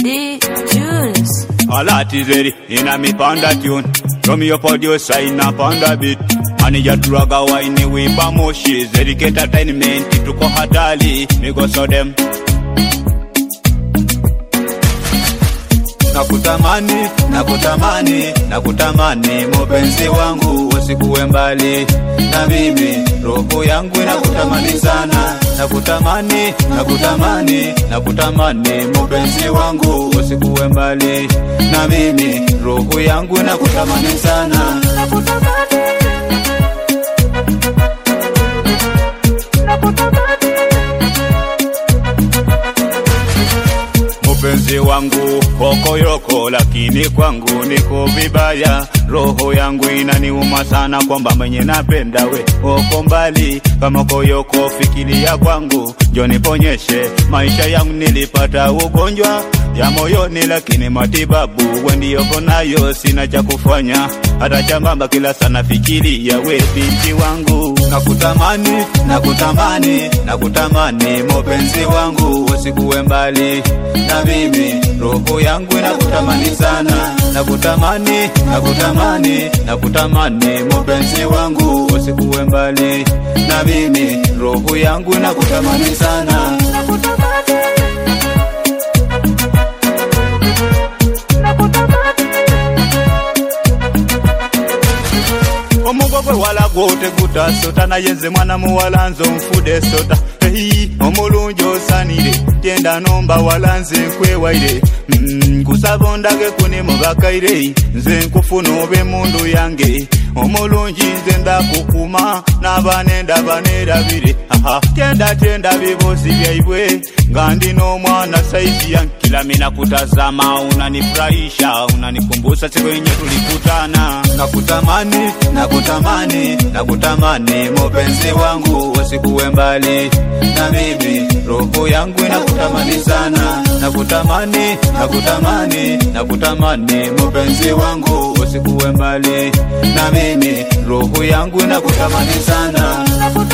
D Tunes. All that is ready in a me panda tune. From your producer in a panda beat. Manager turaga waini wimba moshi. Zedicate entertainment tuko hatari. Migo so them. Nakutamani, nakutamani, nakutamani mupenzi wangu usikuwe mbali na mimi, roho yangu inakutamani sana. Nakutamani, nakutamani, nakutamani mupenzi wangu usikuwe mbali na mimi, roho yangu inakutamani sana. Mpenzi wangu kokoyoko, lakini kwangu niko vibaya. Roho yangu inaniuma sana kwamba mwenye napenda we uko mbali. Kama koyoko, fikiria kwangu, njo niponyeshe maisha yangu. Nilipata ugonjwa ya moyoni, lakini matibabu we ndiyoko nayo, sina cha kufanya hata chambamba, kila sana fikiria we binti wangu. Nakutamani, nakutamani, nakutamani mupenzi wangu, usikuwe mbali na mimi, roho yangu inakutamani sana. Nakutamani, nakutamani, nakutamani mupenzi wangu, usikuwe mbali na mimi, roho yangu inakutamani sana. omugogwe walagote gutasota naye nze mwana muwala nze onfude sota Hey, omulungi osanire tyenda nomba wala nze nkwewaire Mm, kusaba ondage kuni mubakaire nze nkufuna obe mundu yange omulungi nze ndakukuma n'abaana endaba neerabire Aha, tyenda tyenda bibuuzi byaibwe nga ndi n'omwana saizi yange kila mina kutazama unanifurahisha unanikumbusa siku yenye tulikutana nakutamani nakutamani nakutamani mupenzi wangu usikuwe mbali na mimi roho yangu inakutamani sana nakutamani nakutamani nakutamani mupenzi wangu usikuwe mbali na mimi roho yangu inakutamani sana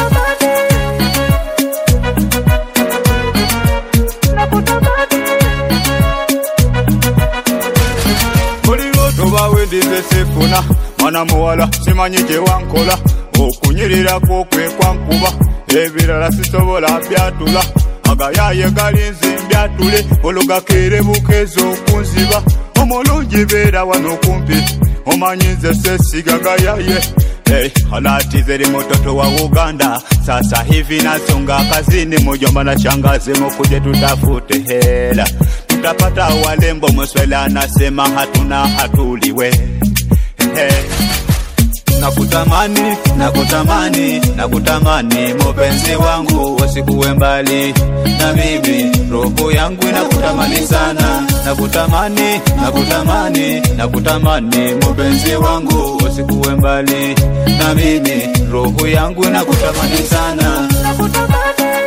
muliro tobawe ndize sifuna mwana muwala simanyi gye wankola okunyirirako kwe kwankuba ebirala sisobola byatula agayaye galinze mbyatule olugakere bukezo okunziba omulungi beera wano kumpi omanyi nze sesiga gayaye Hey, halati zeri mtoto wa Uganda sasa hivi nasonga kazini, mjomba na shangazi, mukuje tutafute hela, tutapata walembo. Mswela anasema hatuna hatuliwe. Hey. Nakutamani, nakutamani, nakutamani mupenzi wangu, usikuwe mbali na mimi, roho yangu inakutamani sana. Nakutamani, nakutamani, nakutamani mupenzi wangu, usikuwe mbali na mimi, roho yangu inakutamani sana.